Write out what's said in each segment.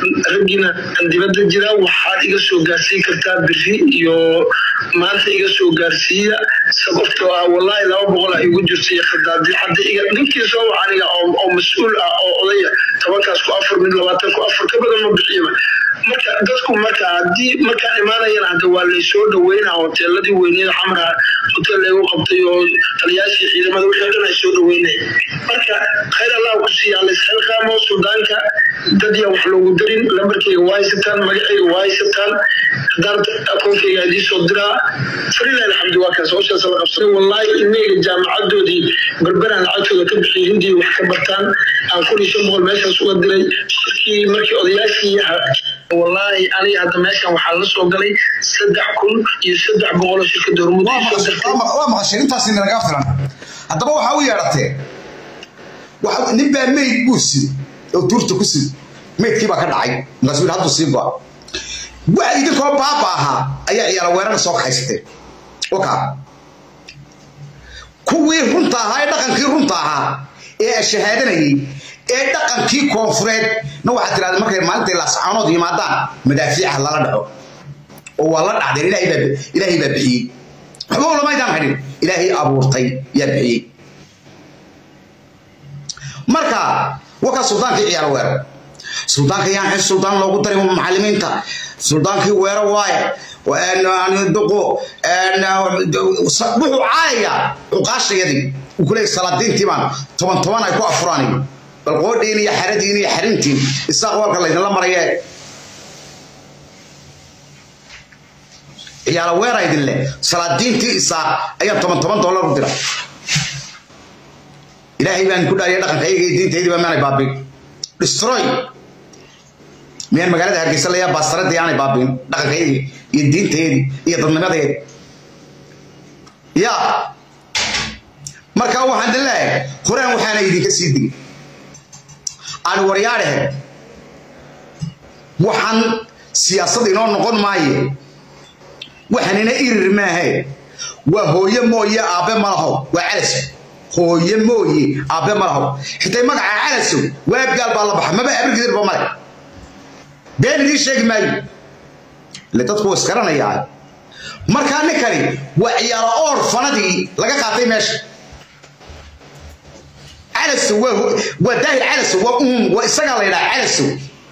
raggiina aan dibadda jira waxaad iga soo gaarsiin kartaa biri iyo maanta iga soo gaarsiiya sababtoo ah wallaahi laba boqol a igu jirta iyo khadaadii hadda iga ninkii soo waca aniga oo mas-uul ah oo odaya tobankaas ku afar mid labaatan ku afar ka badan ma bixiyaba marka dadku marka haddii markaan imaanayana hadda waa laysoo dhaweynaa hoteeladii weyneeda xamra hotel laygu qabtay oo taliyaashii ciidamada wixii dhan ay soo dhaweynay marka khayr allah ku siiya laysxilqaamo sudaanka dad yaa wax loogu darin lambarkayga waa haysataan magacayga waa haysataan haddaan akoonkayga idii soo diraa falilah alxamdu waa kaas howshaas la qabsanay wallaahi ilmeyga jaamacadoodii berberaan lacagtooda ka bixiyay hindii wax ka bartaan aan kun iyo shan boqol meeshaas uga diray shirkii markii odayaashii wallaahi aniga hadda meeshan waxaa la soo galay saddex kun iyo saddex boqol oo shirkada hormuud ay soo dirtay waa maqasheen intaasi naga filan haddaba waxaa u yeedhatee nin baa meyd buu sid oo tuurta ku sid meydkii baa ka dhacay markaasuu hadduu sii go'a waa idinkoo baaba ahaa ayaa ciyaala weerarka soo kaxaysateen oka kuwii runta ahaa ee dhaqankii runta ahaa ee shahaadanayay ee dhaqankii koonfureed na waxaad tirahda markay maalintay laascaanood yimaadaan madaafiica lala dhaco oo waa la dhacdeen ilaahay baa bixiyey waxba ulamaydaan hadhin ilaahay abuurtay yaa bixiyey marka wakaa suldaankii ciyaar weerar suldaanka yaan suldaan loogu daray macalimiinta suldaankii weero waaye duqo wuxuu caayayaa cuqaashayadii uu kuleeyay salaadiintii baan toban toban ay ku afuraanayo bal qoodhiin iyo xaradiin iyo xarintiin isaaq walka laydinla marayee ciyaala weera idin leh salaadiintii isaaq ayaan toban toban dollar u dira ilaahay baan ku dhaariya dhaqankayga iyo diintaydii baa maanay baabin destroy miyaan magaalada hargeysa layaa baastaradii aanay baabin dhaqankaydii iyo diintaydii iyo dadnimadeedii ya marka waxaan idin leeyahay horaan waxaana idinka sii digin aan waryaadhehe waxaan siyaasad inoo noqon maaye waxanina irir maahe waa hooye mooye aabe malaho waa calas hooye mooye aabe malaho xitay magaca calasow waabgaal baa la baxa maba abirgidirba male been idiin sheegi maayo ile dadku waa isgaranayaa markaa ninkani waa ciyaalo oor fanadii laga qaatay meesha calasow waa daahir calasow waa uum waa isagaa la yidhaha calasow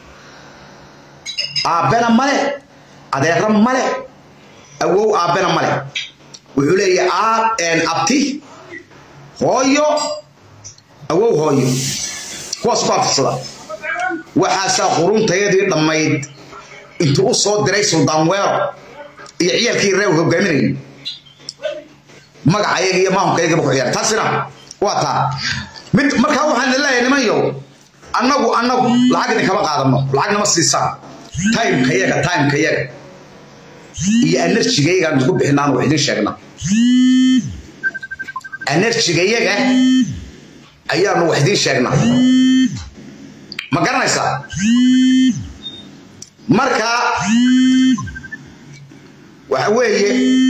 aabbena male adeero male awow aabbena male wuxuu leeyahay abti hooyo awow hooyo kuwaas ku afisada waxaasaa quruntayadii dhammayd intuu u soo diray suldaan weero iyo ciyaalkii reew hogaaminayay magacayaga iyo maamulkaygaba ku ciyaar taasina waa taa mid markaa waxaan leeyahay nimanyow annagu annagu lacag idinkama qaadano lacag nama siisaan timeka yaga timeka yaga iyo enerjigaygaan isku bixinaan wax idin sheegna enerjigayaga ayaanu wax idin sheegnaa ma garanaysaa marka waxa weeye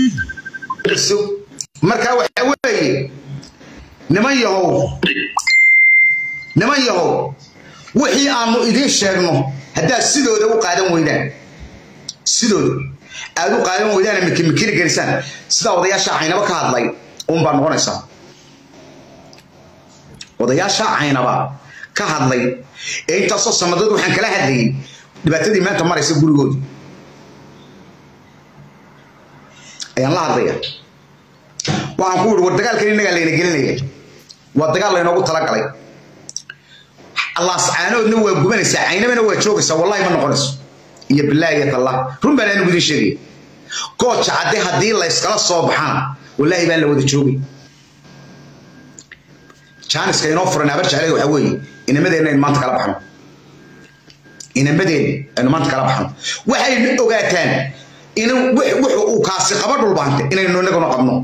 marka waxa weeye niman yahow niman yahow wixii aanu idiin sheegno haddaad sidooda u qaadan weydaan sidooda aad u qaadan weydaan mikimikini gelisaan sidaa odayaasha caynaba ka hadlay unbaa noqonaysaa odayaasha caynaba ka hadlay ee intaasoo sanadood waxaan kala hadlayay dhibaatadii maanta maraysa gurigooda ayaan la hadlaya waxaan ku yidhi war dagaalkan innagaa layna gelinaya waa dagaal laynoogu talagalay laascaanoodna waa gubanaysaa caynabana waa joogaysaa wallahi ma noqonayso iyo bilaahi iyo tallah run baan anigu idin sheegaya gooja cadde haddii la yskala soo baxana wallaahi baan la wada joogay jaaniska inoo furan habar jeclada waxaa weeye inamadeenna aynu maanta kala baxno inamadeenna aynu maanta kala baxno waxaynu ogaataan in wuxu uu kaasi qaba dhulbaante inaynu inaguna qabno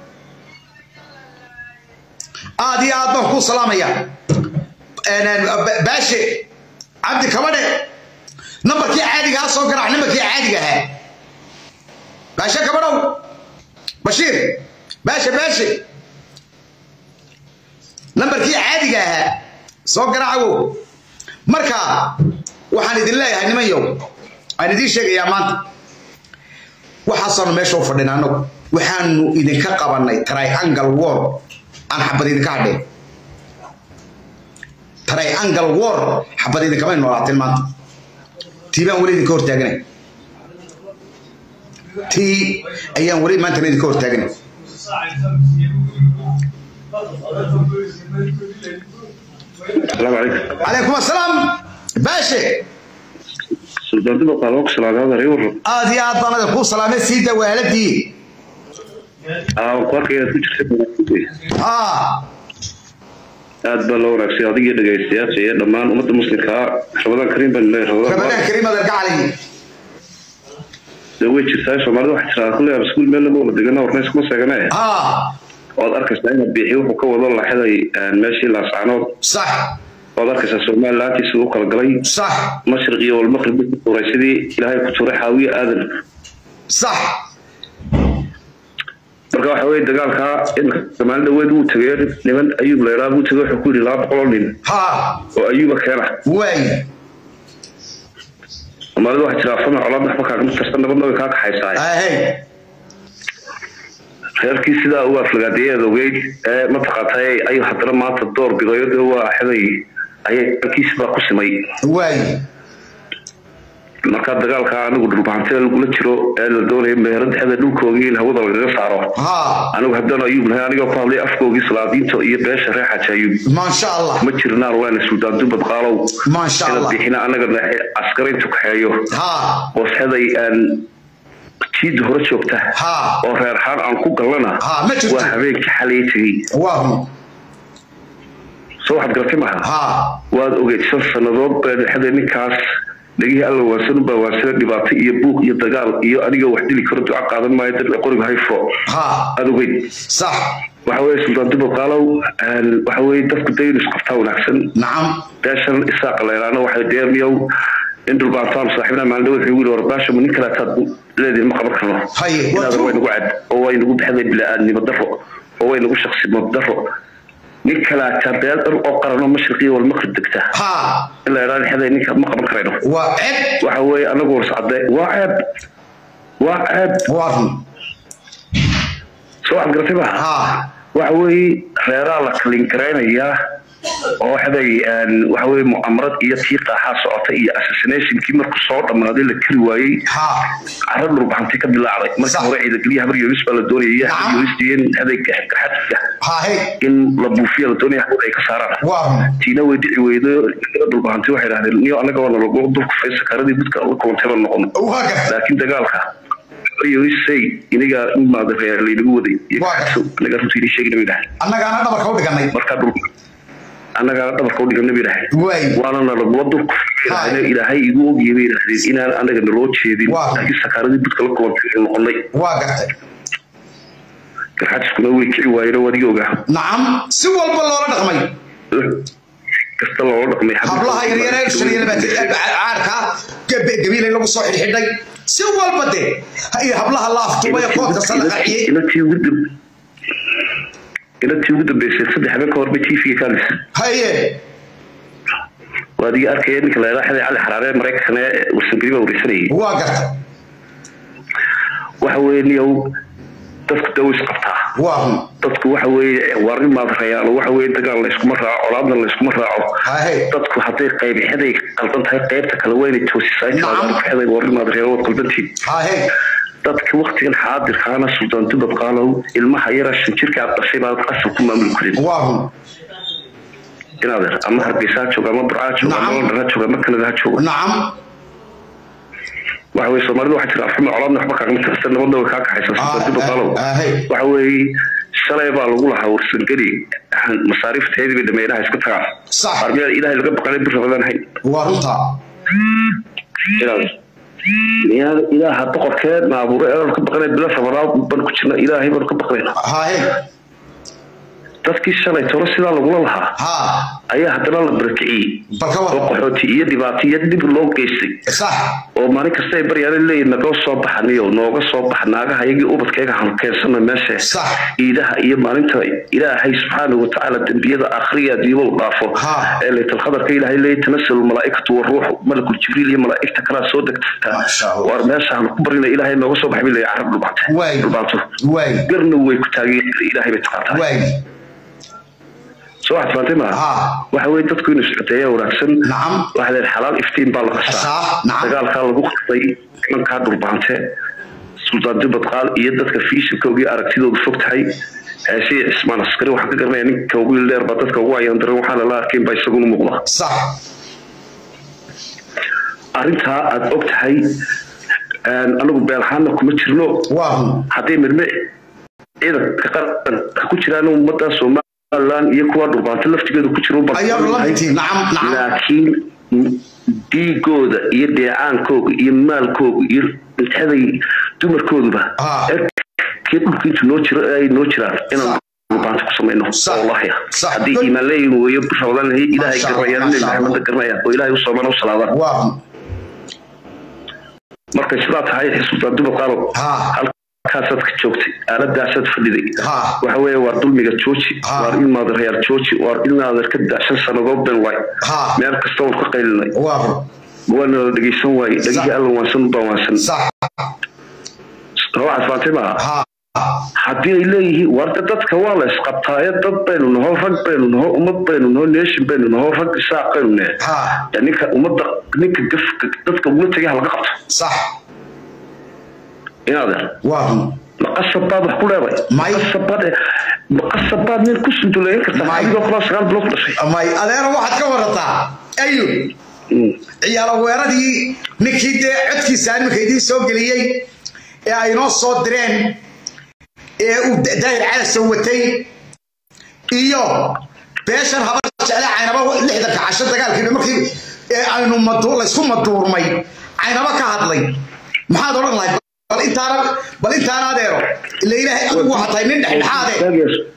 aad iyo aad baan kuu salaamaya baashe cabdi kabadhe nambarkii caadigaha soo garaac nambarkii caadiga ahaa baashe kabadhow bashiir baashe baashe nambarkii caadiga ahaa soo garaacagow marka waxaan idin leeyahay nimanyow aan idiin sheegayaa maanta waxaasaanu meesha u fadhina annagu waxaanu idinka qabannay triangle war aan xabad idinka hadheen triangle war xabad idinkamay noolaateen maanta tii baan weli idinka hortaaganay tii ayaan weli maantana idinka hortaaganay السلام عليكم calaykum assalaam baashe سلطان دبا قالوك سلام هذا ريور aad iyo aad baan adin kuu salaamay sii dawaaladii اه قارك يا كنت haa aad baa loo wanaagsan adiga dhagaystayaasha iyo dhammaan ummadda muslimka ah ramadaan kariim baan leeyahay ramadaan ramadaan kariim adeer gacali de way jirtaa soomaalida waxaa tiraa kulle rasuul meel lama wada degana warnays kuma seegane haa waad arkaysaa inaad biixiyo wuxuu ka wado laxaday meeshii laascaanood sax waad arkaysaa somalilaantiisa u kala galay sax mashriq iyo walmaqrib ku tuuray sidii ilaahay ku tuuray xaawiye aadan sax marka waxa weye dagaalkaa imika maalin dhaweed wuu tegay niman ayuub layraa buu tegay wuxuu ku yidhi laba boqol oo nin haa oo ayuuba keena waay soomaalida waxaa jiraa fama colaad waxba kaagama tirsan nabadna way kaa kaxaysaa ahey reerkii sidaa u aflagaadeeyeed ogeyd ee mataqaantay ayuu haddana maanta door bidayo dee waa xeday ayay kiisi baa ku simay waay marka dagaalka anigu dhulbahantida lagula jiro ee la doonaya meherada xeda dhulkoogii in hawada lagaga saaro haa anigu haddaan ayuub lahay anigoo ku hadlay afkoogii salaadiinta iyo beesha reer xaji ayuub maasha allah ma jirnaan waana suldaan dumbad qaalow maasha ina allah bixina anaga askarayntu kaxeeyo haa oo xeday aan jiida hore joogta haa oo reerxaan aan ku gallana haa ma jirto waa habeenkii xalay tegey waa hun soo waxaad garatay maha haa waad ogeyd shan sannadood baa dhexda ninkaas dhegihii alla waansan ubaa waansana dhibaato iyo buuq iyo dagaal iyo aniga wax dili karo duco qaadan maayo dadka qoriga hayfo haa aad ogeyd sax waxa weye sultaan dubo qaalow waxa weye dadku dayn isku qabtaa wanaagsan nacam beeshan isaaqa laylaana waxay deemiyow in dhulbaantaan saaxiibna maalin dhaweed wuxuu yidhi war baashamu nin kale taad leedihin ma qaban karno haye waa inaad way true nagu cad oo way nagu baxday bila'aadnimo daro oo way nagu shaksimo daro nin kale taa beel dhan oo qarano mashriqiyo walmaqrib degta haa in la idhaa xeday ninka ma qaban karayno waa ceb waxa weeye anagu warsacade waa ceeb waa ceeb waa run soo waxaad garatay maha haa waxa weeye reeraa la kalin garaynayaa oo xeday waxa weye mu'amarad iyo tii qaaxaa socota iyo assassinationkii markuu soo dhammaaday la kari waayey haa carab dhulbaxantay ka bilaacday Sax. markii hore ciidageliya habar yoris baa la doonayay iyo habar Nacam. yoris iyo xeday gaxadka haa hey in la buufiya la doonaya habar ay ka saaraan waa run tiina way dhici weydo dhulbaxantay waxay dhahdeen niyo anaga waa nalagu dulka fay sakaaradii budka la kulantay baan noqon waa garta laakiin dagaalka yorisay iniga imaada reer laynagu waday iyo Waa kaxaso anaga runtii idin sheegina bay dhahay annagaana dhabarka u dhiganay markaa dhul annagaa dhabarka u dhigana bay dhahay waay waana nalagula dulka Hai. ilaahay igu ogiyay bay dhahdeen inaan anaga naloo jeedin Waa. laakiin sakaaradii budka la kulantay ay noqonay waa gartay garxajiskuna way kici waayeen oo adiga ogaa nacam si walba loola dhaqmay kasta loola dhaqmay hablaha yaryare caarka gabiilay lagu soo xidhxidhay si walba dee iyo hablaha la aftuubay koobka sadaqaciyey ilatii ugu dam ilatii ugu dambeysay saddex habeen ka hor bay tv ka hadlaysa haye waa adiga arkaya ninka la yidhaha xaday cali xaraare maraykankana warsangeli baa wareysanayay waa gartay waxa weeye niyow dadku dawo is qabtaa waa hun dadku waxa weeye warin maad rayaalo waxa weeye dagaal la iskuma raaco colaadna la iskuma raaco haye dadku hadday qayb xeday qaldan tahay qaybta kale waa inay toosisaa Nacam. intaa xeday warin maad rayaalo waad qaldantiin haye dadka waktigan xaadirkaana sultaan dubad qaalow ilmaha yara shan jirka aad dhashay baad qasab ku maamuli karin waa hun inaad ama hargeysa ha joogo ama burca ha joogo ama Nacam. london ha joogo ama kanada ha joogo nacam waxa weye soomaalida waxaa jira afxuma colaadna waxba kaagama tirsan nabadna way kaa kaxaysa sultaan dubad qaalow haye waxa weeye shalay baa lagu lahaa warsangeli masaariifteedii bay dhameeraha iska tagaan sax armiyaa ilaahay laga baqanay bir ramadaan hayn waa runta inaad miyaa ilaaha boqorkee naabuure ee ka baqanay bila ramadaan baan ku jirna ilaahay baan ka baqnayna haye dadkii shalay toro sidaa lagula lahaa ha ayaa haddana la barakiciyey bal ka oo waran qaxooti iyo dhibaato iyo dhib loo geystay sax oo maalin kasta ay baryaan leeyihin nagoo soo baxaniyo nooga soo bax naagaha iyagii ubadkayga hanu keensana meesha sax ciidaha iyo maalinta ilaahay subxaanahu watacaala dembiyada akhriya diiba u dhaafo Ha. ee laytalkhadarka ilaahay leeyahy tanasalu malaaikatu waruuxu malakul jibriil iyo malaa'igta kalaa soo degta Masha Allah. waar meesha hanu ku barina ilaahay nooga soo baxay bilay carab dhulbaante Waay. dhulbaanto waay garna way ku taageen ilaahay bay taqaantaa waay soo waxaad faantay maaha Ha. waxa weye dadku inuu socdeeya wanaagsan Nacam. waxa leedahay xalaal iftiin baa la Qasaa, qasaa nacam. dagaalkaa lagu qasay nimankaa dhulbaante suldaan dibadqaal iyo dadka fiishinkoogii aragtidoodu fog tahay heesii cismaan askari waxaan ka garanaya ninka ugu dheer baa dadka ugu ayaan daran waxaana la arkayn baa isaguna muuqda sax arrintaa aad og tahay anagu beel ahaanna kuma jirno waa hun hadday midme ciidanka qaranka ku jiraan ummadda somalilan iyo kuwa dhulbaante laftigeedu ku jiro bal- ayaanu la midtiin nacam nacam laakiin dhiigooda iyo dheecaankooga iyo maalkooga iyo intaday dumarkooduba Ah. kii dhulka intu noo jiro ay noo jiraan inaan dhulbaanta ku samayno Sax. wallahi Sax. haddii iimaan leeyihin weeyo ramadaan lahay ilaahay Masha Allah, garanayaan nabi masha Allah. maxamed garanayaan oo ilaahay u soomaan u salaadaan waa hun markay sidaa tahay xisbultaan dumar qaalo Ha. halkaasaad ka joogtay aaladaasaad fadhiday Ha. waxa weeye waa dulmiga jooji Ha. waar ilmaada reyaal jooji waar ilmaada ka daashan sannadood ben waay Ha. meel kasta waan ka qaylinay waa hun waana la dhegeysan waaye dhegihii alla waansan baan waansan sax waxaad faantay maaha ha haddii ay leeyihiin warda dadka waa la isqabtaaye dad baynu naho rag baynu naho ummad baynu naho nation baynu naho rag isaaq baynu nahe ha Ya ninka ummadda ninka gafka dadka ugula tegay ha laga qabto sax inaadeer waa hun maqasab baad wax ku leeday May. maqasab baad maqasab baad nin ku sunduleyn kartaa May. adigoo kalaa sagaal bilood dhashay may adeero waxaad ka warataa ayub Mm. ciyaalo weeradii ninkii dee codkiisa iminka idiin soo geliyey ee ay noo soo direen ee uu daahir calasow watay iyo beeshan habar jecle caynaba lixdanka casho dagaalkiiba markii ee aynu madu laysku maduurmay caynaba ka hadlay maxaad odhan lahayd bal intaana bal intaana adeero ila ilaahay adigu waxaa tahay nin dhexdhexaade Istaagayaa.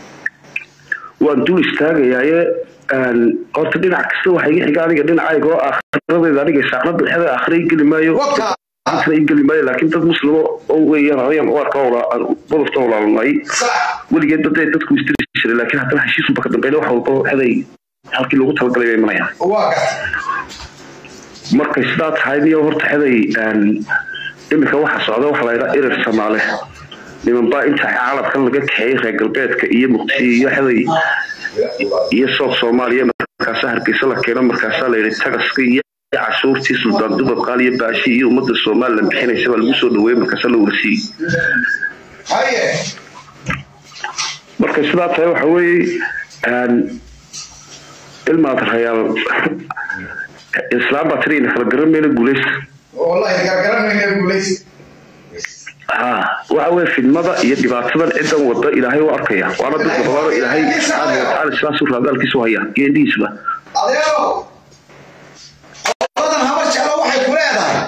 waan dul istaagayaaye een, horta dhinac kasta waxa iga xiga aniga dhinacayga oo akhiradeeda aniga saaqnada dhexda akhira igeli maayo waka akhira igeli maayo laakiin dad muslimo oo weeyaan ayaan u arka badafta walaalnay sax weligeed dad dadku istiri jiray laakiin haddana heshiisunba ka dambeyn wax walba waxday halkii loogu talagalay bay imanayaan waa gat markay sidaa tahay niyo horta xeday een, iminka waxa socda waxa la yidhaa irir samaale nimanbaa inta caalamkan laga kaxeeyey reer galbeedka iyo muqdisho iyo xeday iyo sood soomaaliya markaasaa hargeysa la keeno markaasaa la yidhi tagaska iyo cashuurtii suldaan dubad qaal iyo baashi iyo ummadda somalilan bixinaysa baa lagu soo dhaweeyey markaasaa la warsiiyey haye markay sidaa tahay waxa weeye een, ilmaad rayaal islaam baa tiriina kala garan mayna guuleysta wallahi gargaramayna guulays ha waxa weye fidmada iyo dhibaatadan cidan wada ilaahay u arkaya waana dad badan ilaahay subxaana watacaala sidaas u raadaalkiisu haya iyo indhihiisba adeero labadan habar jeclo waxay ku leedahay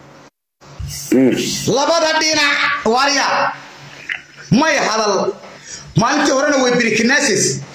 Mm. labada dhinac warya may hadal maalintii horena way birikinasis